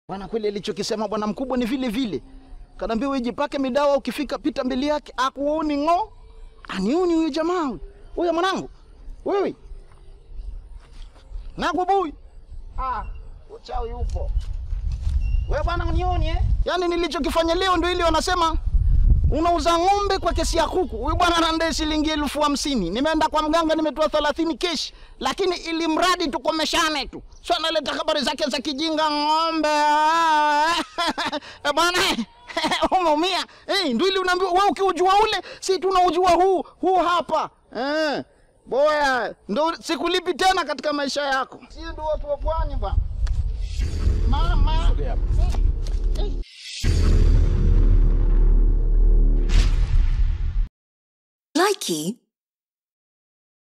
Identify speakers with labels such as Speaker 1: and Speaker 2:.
Speaker 1: Bwana kweli alichokisema bwana mkubwa ni vile vile. Kanaambia wewe jipake midawa ukifika pita mbele yake akuoni ng'o. Anioni huyo jamaa huyo. Huyo mwanangu. Wewe. Nakubui. Ah, uchawi upo. Wewe bwana unioni eh? Yaani nilichokifanya leo ndio ile wanasema unauza ng'ombe kwa kesi ya kuku. Huyu bwana anandai shilingi elfu hamsini. Nimeenda kwa mganga nimetoa thelathini keshi, lakini ili mradi tukomeshane tu. Sio analeta habari zake za kijinga ng'ombe. Eh bwana umeumia. Eh, ndio ile unaambiwa wewe ukiujua ule, si tunaujua huu, huu hapa. Eh. Boya, ndo sikulipi tena katika maisha yako. Si ndio watu wa pwani bwana. Mama.
Speaker 2: Likey